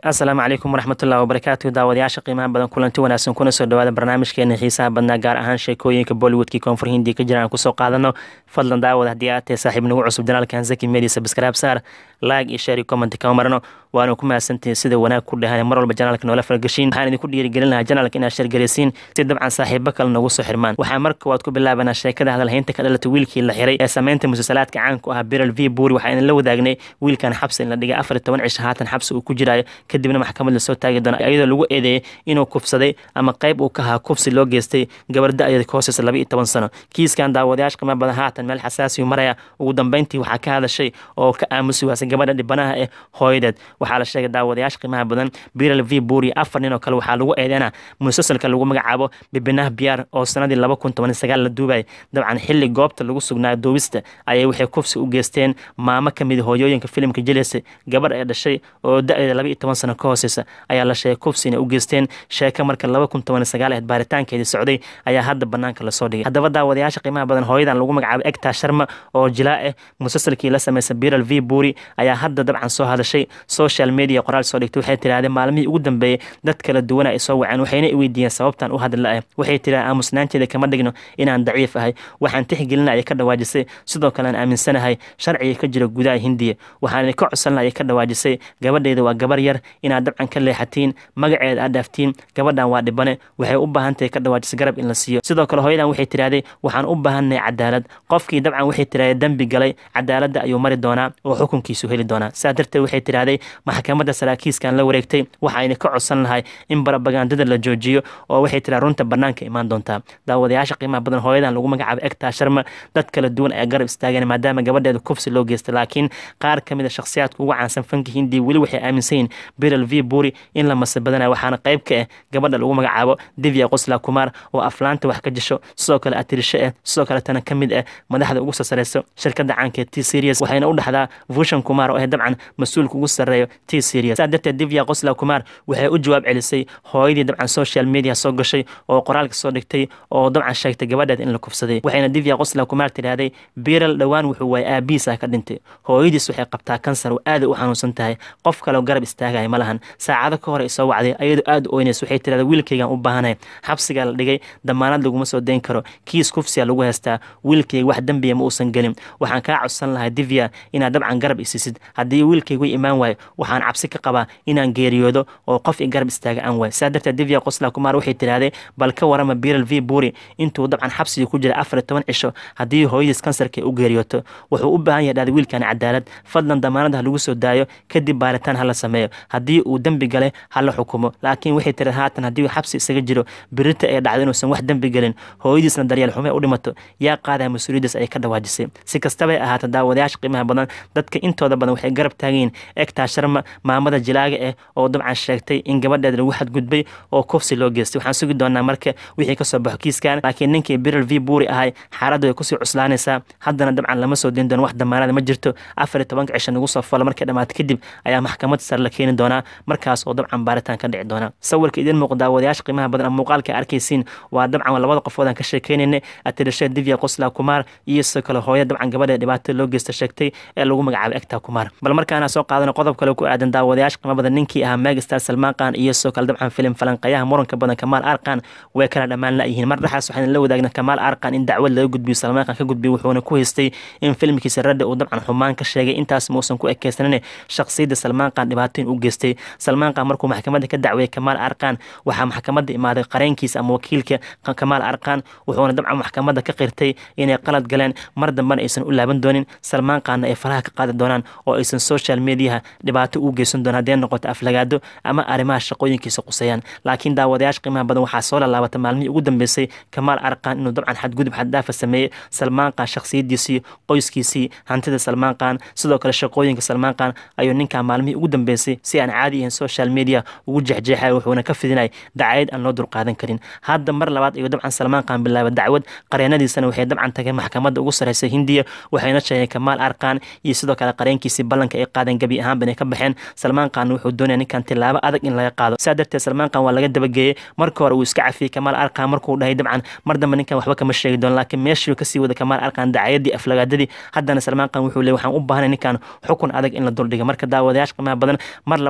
asalaamu calaykum waraxmatullahi wabarakaatu daawadayaasha qiimaha badan kulanti wanaagsan kuna soo dhawaada barnaamijkeena xiisaha badnaa gaar ahaan sheekooyinka bollywoodkii koonfur hindi ka jiraan aan kusoo qaadano fadlan daawad haddii aad tahay saaxiib nagu cusub janaalkan zaki media subscribe saar like iyo share iyo comment kama marano waana ku mahadsantihiin sida wanaag ku dhahan mar walba janaalka noola falgashiin waxaan idinku dhiirigelin lahaa janaalka inaad shargaraysiin si dabcan saaxiibo kale noogu soo xirmaan waxaa marka waad ku bilaabanaa sheekada hadalhaynta ka dhalata wiilkii la xiray ee sameynta musalsalaadka caanku ah biral v buuri waxaa idin la wadaagnay wiilkan xabsi in la dhigay afar iyo toban cisho haatan xabsi uu ku jiraayo kadibna maxkamad lasoo taagi doona iyadoo lagu eedeeyey inuu kufsaday ama qayb uu ka ahaa kufsi loo geystay gabar da-deeda ka hooseysa laba iyo toban sano kiiskan daawadayaasha qiimo badan haatan meel xasaasiyu maraya ugu dambeyntii waxaa ka hadashay oo ka aamusi waasay gabadha dhibanaha ee hooyadeed waxaa la sheegay daawadayaasha qiimaha badan biral v buuri afar nin oo kale waxaa lagu eedeynaa musalsalka lagu magacaabo bibinah biyaar oo sanadii laba kun toban sagaal la duubay dabcan xilli goobta lagu sugnaayo duubista ayay waxay kufsi u geysteen maamo ka mid hooyooyinka filimka jelese gabadh ee dhashay oo da-deeda laba iyo toban sano ka hooseysa ayaa la sheegay kufsi inay u geysteen sheeka marka laba kun toban sagaal aheed baaritaankeedii socday ayaa hadda banaanka lasoo dhigay haddaba daawadayaasha qiimaha badan hooyadan lagu magacaabo egta sharma oo jilaa ah musalsalkii la sameysa biral v buuri ayaa hadda dabcan soo hadashay social media qoraal soo dhigtay waxay tirahdeen maalmihii ugu dambeeyey dad kala duwana ay soo waceen waxayna i weydiiyeen sababtan u hadla ah waxay tirahdeen aamusnaanteeda kama dhigno inaan daciif ahay waxaan tixgelina ayay ka dhawaajisay sidoo kale aan aaminsanahay sharciga ka jira gudaha hindiya waxaan ka codsanla ayay ka dhawaajisay gabadheeda waa gabar yar inaad dabcan ka leexatiin magaceeda aad dhaaftiin gabadhan waa dhibane waxay u baahan tahay ka dhawaajisa garab in la siiyo sidoo kale hooyadan waxay tirahdeen waxaan u baahannahay cadaalad qofkii dabcan waxay tirahdeen dembi galay cadaaladda ayuu mari doonaa oo xukunkiisu heli doonaa saa darteed waxay tirahdeen maxkamadda saraakiiskan la wareegtay waxayna ka codsan lahay in barabagandada la joojiyo oo waxay tiraha runta banaanka imaan doontaa daawadayaasha qiimaha badan hooyadan lagu magacaabo egtaa sharma dad kala duwan ayaa garab istaageen maadaama gabadheeda kufsi loo geystay laakiin qaar ka mid a shakhsiyaadka ugu caansan fanka hindiya weli waxay aaminsan yihin biral v buuri in la masa badanayo waxaana qayb ka ah gabadha lagu magacaabo divya qosla kumaar oo aflaanta wax ka jisho sidoo kale atirisho ah sidoo kaletana ka mid ah madaxda ugu soo sareyso shirkada caanka ee t serious waxayna u dhexdaa vushan kumaar oo ah dabcan mas-uulka ugu sarreeyo t serious saa darteed divya qosla kumaar waxay u jawaab celisay hooyadii dabcan social media soo gashay oo qoraalka soo dhigtay oo dabcan sheegtay gabadheed in la kufsaday waxayna divya qosla kumaar tidhaahday biral dhowaan wuxuu waayay aabihiisa ka dhintay hooyadiis waxay qabtaa kansar oo aaday u xanuunsan tahay qof kaleo garab istaagaya ma lahan saacado ka hor ay soo wacday ayadoo aada u oynays waxay tirahda wiilkaygaan u baahanay xabsigaa la dhigay damaanad laguma soo dayn karo kiis kufsiya lagu haystaa wiilkayga wax dembiya ma uusan gelin waxaan kaa codsan lahaa divya inaad dabcan garab isisid haddii wiilkaygu imaan waayo waxaan cabsi ka qabaa inaan geeriyoodo oo qof i garab istaaga aan waayo saa darteed divya qosla kumaar waxay tidhahdee bal ka warama biral v buuri intuu dabcan xabsiga ku jira afar iyo toban cisho haddii hooyadiis kansarka u geeriyooto wuxuu u baahan yahay dhahda wiilkan cadaalad fadlan damaanada ha lagu soo daayo kadib baaritaan hala sameeyo haddii uu dembi galay hala xukumo laakiin waxay tiri haatan haddii uu xabsi isaga jiro birita ay dhacdo inuusan wax dembi gelin hooyadiisna daryeel xume u dhimato yaa qaadaya mas-uuliyaddaas ayay ka dhawaajisay si kastabay ahaata daawadayaasha qiimaha badan dadka intooda badan waxay garab taagayiin egtaa sharma maamada jilaaga ah oo dabcan sheegtay in gabadheeda lagu xadgudbay oo kufsi loo geystay waxaan sugi doonaa marka wixii kasoo baxo kiiskan laakiin ninkii biral v buuri ahay xaaladdu way kusii cuslaanaysaa haddana dabcan lama soo dayn doono wax damaanada ma jirto afar iyo tobanka cisho nagu soo falo markay dhamaato kadib ayaa maxkamad sare la keeni doonaa markaas oo dabcan baaritaan ka dhici doona sawirka idiin muuqda daawadayaasha qiimaha badan ama muuqaalka arkaysiin waa dabcan labada qofood aan ka sheekeynayna atirisha divya qosla kumaar iyo sidoo kale hooya dabcan gabadha dhibaatada loo geysta sheegtay ee lagu magacaabo egta kumaar bal markaana soo qaadana qodob kale ku aadan daawadayaasha qiimaha badan ninkii ahaa megastar salmaan khan iyo sidoo kale dabcan filim falanqayaha muranka badan kamaal arkan way kala dhammaan la-yihiin mar dhexaas waxaan la wadaagna kamaal arkan in dacwad laga gudbiyo salmaan khan ka gudbiyo wuxuuna ku haystay in filmkiisa radda uu dabcan xumaan ka sheegay intaas muusan ku ekeysanin shakhsiyadda salmaan khan dhibaatooyin u geystay salmaan khan markuu maxkamadda ka dacweeyey kamaal arkan waxaa maxkamadda imaaday qareenkiisa ama wakiilka kamaal arkan wuxuuna dabcan maxkamadda ka qirtay inay qalad galeen mar dambena aysan u laaban doonin salmaan khanna ay faraha ka qaadi doonaan oo aysan social mediaha dhibaato u geysan doon haddee noqoto aflagaado ama arrimaha shaqooyinkiisa quseeyaan laakiin daawadayaasha qiimaha badan waxaa soo lalaabata maalmihii ugu dambeysay kamaal arkan inuu dabcan xadgudub xaddaafa sameeyey salmaan khan shakhsiyadiisii qoyskiisii hantida salmaan khan sidoo kale shaqooyinka salmaan khan ayuu ninkan maalmihii ugu dambeysay si aan caadi ahayn social media ugu jexjeexay wuxuuna ka fidinay dacayad aan loo dulqaadan karin hadda mar labaad ayuu dabcan salmaan khan bilaaba dacwad qareenadiisana waxay dabcan tageen maxkamadda ugu sareysa hindiya waxayna sheegeen kamaal arkan iyo sidoo kale qareenkiisii ballanka ay qaadeen gebi ahaanba inay ka baxeen salmaan khan wuxuu doonaya ninkan tilaabo adag in laga qaado saa darteed salmaan khan waa laga dabageeyey marka hore uu iska cafiyey kamaal arkan markuu dhahay dabcan mar dambe ninkan waxba kama sheegi doono laakiin meeshii kasii wada kamaal arkan dacayadii aflagaadadii haddana salmaan khan wuxuu leey waxaan u baahanay ninkan xukun adag in la duldhiga marka daawadayaasha qiimaha badan mar labaad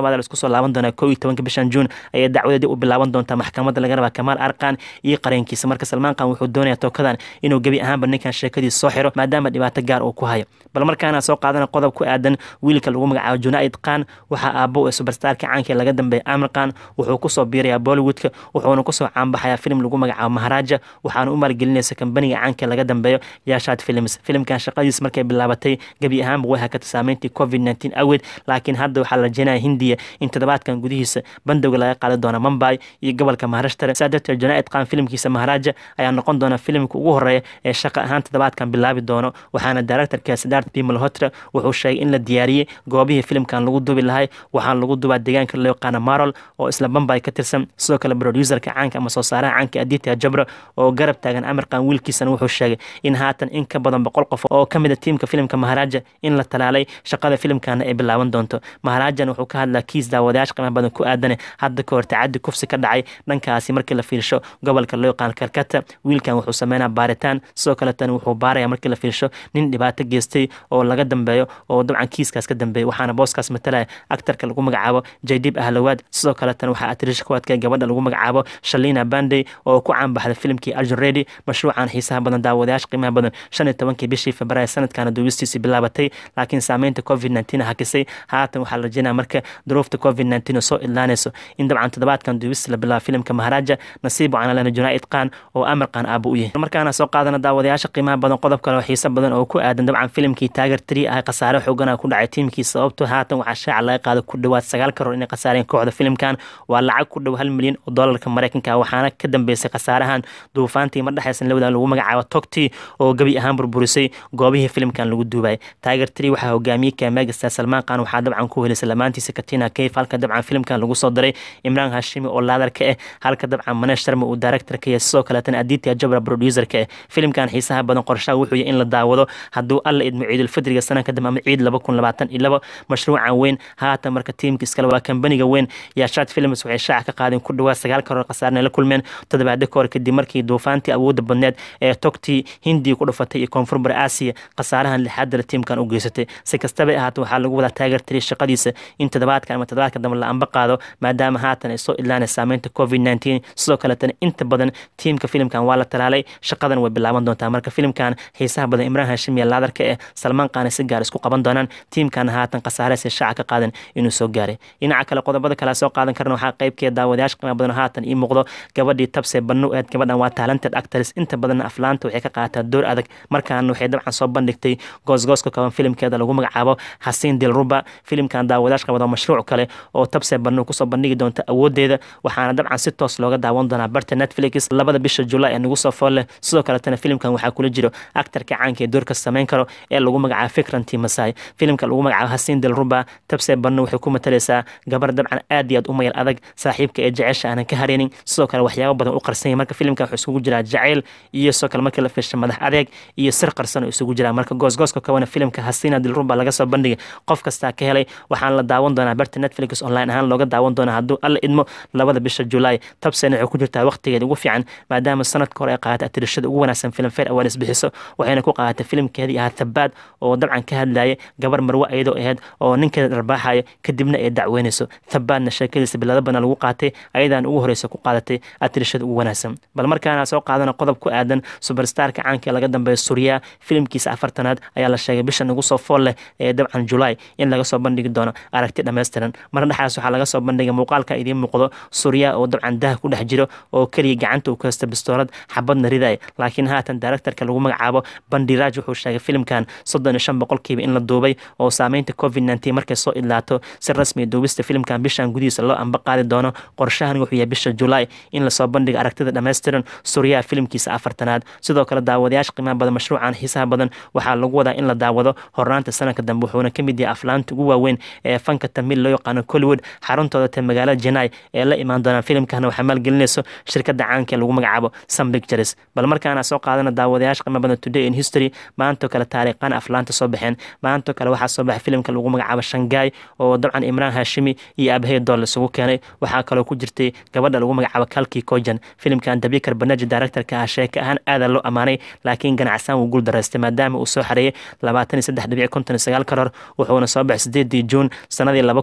labaad isku soo laaban doonaa kow iyo tobanka bishan juun ayay dacwadeedii u bilaaban doontaa maxkamadda laga rabaa kamaal arkan iyo qareenkiisa marka salmaan khan wuxuu doonayaa tookadan inuu gebi ahaanba ninkan sheekadiisa soo xiro maadaama dhibaato gaar uu ku hayo bal markaana soo qaadana qodob ku aadan wiilka lagu magacaabo junaid khan waxaa aabbo ee subarstarka caanka laga dambeeya amir khan wuxuu kusoo biirayaa bollywoodka wuxuuna kusoo caanbaxayaa filim lagu magacaabo maharaja waxaana u maalgelinaysa kambaniga caanka laga dambeeyo yashat films filimkan shaqadiis markay bilaabatay gebi ahaanba way hakatay saameyntii covid nteen awgeed laakiin hadda waxaa la rajeynaya hindiya in toddobaadkan gudihiisa bandowga laga qaadi doona mumbai iyo gobolka maharashtra saa darteed junaid khan filimkiisa maharaja ayaa noqon doona filimka ugu horeeya ee shaqa ahaan toddobaadkan bilaabi doono waxaana directorka sidaart b malhotra wuxuu sheegay in la diyaariyey goobihii filimkan lagu dubi lahay waxaana lagu dubaa deegaanka loo yaqaana marol oo isla bambay ka tirsan sidoo kale producerka caanka ama soo saaraha caanka aditya jabra oo garab taagan amirkan wiilkiisana wuxuu sheegay in haatan in ka badan boqol qof oo ka mid a tiimka filimka maharaja in la talaalay shaqada filimkana ay bilaaban doonto maharajan wuxuu ka hadlaa kiis daawadayaasha qiimaha badan ku aadane hadda ka hor tacadi kufsi ka dhacay dhankaasi markii la fiirsho gobolka loo yaqaan kalkata wiilkan wuxuu sameynaa baaritaan sidoo kaletana wuxuu baaraya markii la fiirsho nin dhibaato geystay oo laga dambeeyo oo dabcan kiiskaas ka dambeeyay waxaana booskaas matalaya actarka lagu magacaabo jaydib ahlawaad sidoo kaletana waxaa atriisha ku adkay gabadha lagu magacaabo shalina bandey oo ku caanbaxday filimkii arjun redy mashruucan xiisaha badan daawadayaasha qiimaha badan shan iyo tobankii bishii februaayo sanadkana duubistiisii bilaabatay laakiin saameynta covid nteen hakisay haatan waxaa la rajeynaya marka duruufta covid nteen oo soo idlaanayso in dabcan toddobaadkan duubista la bilaabo filimka maharaja nasiib waxaana lena junaid khan oo amir khan aaba u yahay markaana soo qaadana daawadayaasha qiimaha badan qodob kale oo xiiso badan oo ku aadan dabcan filimkii taager tri ah khasaare xoogana ku dhacay tiimkii sababto haatan waxaa shaaca laga qaada ku dhowaad sagaal karoor inay khasaareen kooxda filimkan waa lacag ku dhow hal milyan oo doolarka mareykanka waxaana ka dambeysay khasaarahan duufaantii mar dhexeysan lawada lagu magacaabo togti oo gebi ahaan burburisay goobihii filimkan lagu duubayay taager tri waxaa hogaamiyey kamegastar salmaan khan waxaa dabcan ku helisay lamaantiisa katina kayf halka dabcan filimkan lagu soo daray imraan hashimi oo laadar ka ah halka dabcan manesh sharma uu director ka yahay sidoo kaleetana aditya jabra producer ka ah filimkan xiisaha badan qorshaha wuxuu yahay in la daawado hadduu alla idmo ciidulfidriga sana kadib ama ciid laba kun labaatan iyo labo mashruucan weyn haatan marka tiimka iskale waa kambaniga weyn yaashaad films waxay shaaca ka qaadeen ku dhawaad sagaal karoor khasaarna la kulmeen toddobaado kahor kadib markii duufaantii awoodda badneed ee togtii hindiya ku dhufatay iyo koonfur bari aasiya khasaarahan lixaadala tiimkan u geysatay si kastaba ahaata waxaa lagu wadaa taageer tiri shaqadiisa in toddobaadkan ama toddobaadka dambe la amba qaado maadaama haatan ay soo idlaanay saameynta covid nteen sidoo kaletana inta badan tiimka filimkan waa la talaalay shaqadan way bilaaban doontaa marka filimkan xiisaha badan imraan hashim iyo laadarka eh salmaan qaana si gaar isku qaban doonaan tiimkana haatan khasaareysa shaaca ka qaadan inuu soo gaaray dhinaca kale qodobada kale soo qaadan karna waxaa qaybkeeda daawadayaasha qiimo badan haatan ii muuqdo gabadhii tabse bannu eed gabadhan waa talented actors inta badan aflaanta waxay ka qaataa door adag markaana waxay dabcan soo bandhigtay goosgooska kaban filimkeeda lagu magacaabo xasiin dilruba filimkan daawadayaasha qabado mashruuc kale oo tabse bannu kusoo bandhigi doonta awoodeeda waxaana dabcan si toos looga daawan doonaa barta netflix labada bisha julaay ee nagu soo fool leh sidoo kaletana filimkan waxaa kula jiro actarka caanka ee doorka sameyn karo ee lagu magacaabo fikranti masai filimka lagu magacaabo xasiin dilruba tabse bannu waxay ku matalaysaa gabar dabcan aad iyo aad u mayal adag saaxiibka ee jecesha aanan ka hareynin sidoo kale waxyaabo badan u qarsanyay marka filimkan wuxuu isugu jiraa jacayl iyo sidoo kale markii la fiirsha madax adeeg iyo sir qarsan oo isugu jiraa marka goosgooska kawana filimka hasiina dilruba laga soo bandhigay qof kastaa ka helay waxaana la daawan doonaa barta netflix online ahaan looga daawan doonaa hadduu alla idmo labada bisha julaay tabsena waxay ku jirtaa waqtigeeda ugu fiican maadaama sanadka hore ay qaadatay atirishada ugu wanaagsan film fair awaards bixiso waxayna ku qaadatay filimkeedii ahaa thabaad oo dabcan ka hadlayay gabar marwe ayadoo ahayd oo ninkeeda dharbaaxayo kadibna ay dacweynayso thabaadna sheekadiisa bilada badan lagu qaatay ayadaan ugu horeysa ku qaadatay atirishada ugu wanaagsan bal markaana soo qaadana qodob ku aadan superstarka caanka ee laga dambeeya suuriya filimkiisa afartanaad ayaa la sheegay bisha nagu soo fool leh ee dabcan julaay in laga soo bandhigi doono aragti dhammaystiran mar dhexaas waxaa laga soo bandhigay muuqaalka idiin muuqdo suuriya oo dabcan dah ku dhex jiro oo keliya gacanta uu ka haysta bistoolad xabadna riday laakiin haatan directorka lagu magacaabo bandiraaj wuxuu sheegay filimkan soddon iyo shan boqolkiiba in la duubay oo saameynta covid nteen markay soo idlaato si rasmiya duubista filimkan bishan gudihiisa loo amba qaadi doono qorshahan wuxuu yahay bisha julaay in lasoo bandhiga aragtida dhammaystiran suuriyaha filimkiisa afartanaad sidoo kale daawadayaasha qiimaha badan mashruucan xiisaha badan waxaa lagu wadaa in la daawado hornaanta sanadka dambe wuxuuna ka mid yahay aflaanta ugu waaweyn ee fanka tamil loo yaqaano collywood xaruntooda ta magaalada jenai ee la imaan doonaan filimkana waxaa maalgelinayso shirkada caanka ee lagu magacaabo sun pictures bal markaana soo qaadana daawadayaasha qiimo badan today in history maantoo kale taariikhan aflaanta soo baxeen maantoo kale waxaa soo baxay filimka lagu magacaabo shangai oo dabcan imraan hashimi iyo abahey dool isugu keenay waxaa kaloo ku jirtay gabadha lagu magacaabo kalki kojan filimkan dabikar banaji directorka ah sheeka ahaan aadaa loo ammaanay laakiin ganacsaan wuu guul daraystay maadaama uu soo xareeyay labaatan iyo saddex dhibic konton iyo sagaal karoor wuxuuna soo baxay sideedii juun sanadii laba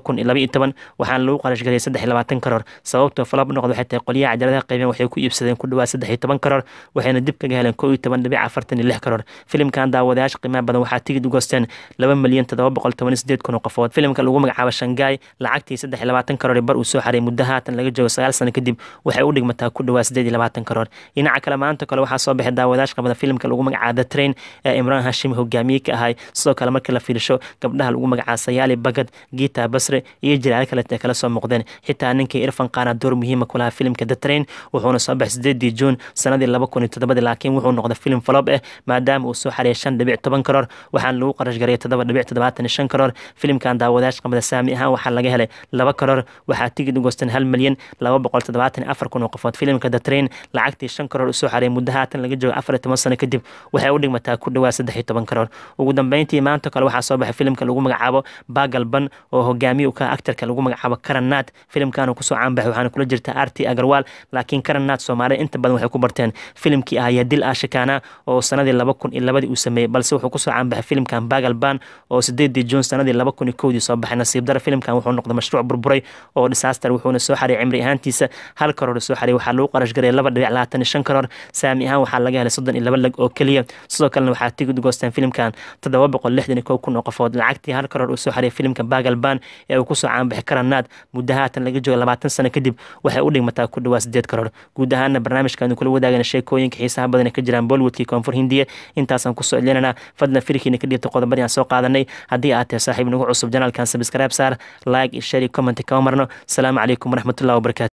kun iyo laba iyo toban waxaana lagu qarash gariyay saddex iyo labaatan karoor sababtoo falab noqda waxay tahay qolyaha cajaladaha qaybeen waxay ku iibsadeen ku dhawaad saddex iyo toban karoor waxayna dib kaga heleen kow iyo toban dhibic afartan iyo lix karoor filimkan daawadayaasha qiimaha badan waxaa tigid u goosteen laba milyan toddoba boqol toban iyo sideed kun oo qofood filimka lagu magacaabo shangaay lacagtii saddex iyo labaatan karoor bar uu soo xaray muddo haatan laga joogo sagaal sano kadib waxay u dhigmataa ku dhawaad sideed iyo labaatan karoor dhinaca kale maanta kale waxaa soo baxay daawadayaasha qabada filimka lagu magacaabo the train ee imraan hashim hogaamiye ka ahay sidoo kale markii la fiirsho gabdhaha lagu magacaabo sayaali bagad giita basre iyo jiraale kalete kala soo muuqdeen xitaa ninkii irfan qaana door muhiima ku lahaa filimka the train wuxuuna soo baxay sideedii juun sanadii laba kun iyo toddobadii laakiin wuxuu noqday filim falob ah maadaama uu soo xareeyay shan dhibic toban karoor waxaana lagu qarash gariyay toddoba dhibic toddobaatan iyo shan karoor filimkan daawadayaasha qabada saami ahaan waxaa laga helay laba karoor waxaa tigid u goosteen hal milyan laba boqol toddobaatan iyo afar kun oo qofood filimka the train lacagtii shan karoor usoo xareeyay muddo haatan laga joogo afar iyo toban sano kadib waxay u dhigmataa ku dhawaad saddex iyo toban karoor ugu dambeyntii maanta kale waxaa soo baxay filimka lagu magacaabo bagalban oo hogaamiye u ka actarka lagu magacaabo karannaad filimkan kusoo caanbaxay waxaana kula jirta arti agarwaal laakiin karannaad soomaalida inta badan waxay ku barteen filimkii ahayaa dil ashikaana oo sanadii laba kun iyo labadii uu sameeyey balse wuxuu kusoo caanbaxay filimkan bagalban oo sideedii juun sanadii laba kun iyo kowdii soo baxay nasiib dara filimkan wuxuu noqday mashruuc burburay oo disaster wuxuuna soo xariyay cimri ahaantiisa hal karoor soo xariyay waxaa lagu qarash garaya laba dhibic labaatan iyo shan karoor saami ahaan waxaa laga helay soddon iyo laba lag oo keliya sidoo kalena waxaa tigid goosteen filimkan toddoba boqol lixdan iyo kow kun oo qofood lacagtii hal karoor uu soo xariyay filimka bagalban ee uu kusoo caanbaxay karanaad muddo haatan laga joogo labaatan sano kadib waxay u dhigmataa ku dhawaad sideed karoor guud ahaana barnaamijkaanu kula wadaagana sheekooyinka xiisaha badan ee ka jiraan bollywoodkii koonfur hindiya intaasaan kusoo celinanaa fadlan firkiina ka dhiibta qodobadii aan soo qaadanay haddii aad tahay saaxiib nagu cusub janaalkan sabscribe saar like iyo share iyo comment kama marno asalaamu calaykum waraxmatullahi wabarakatu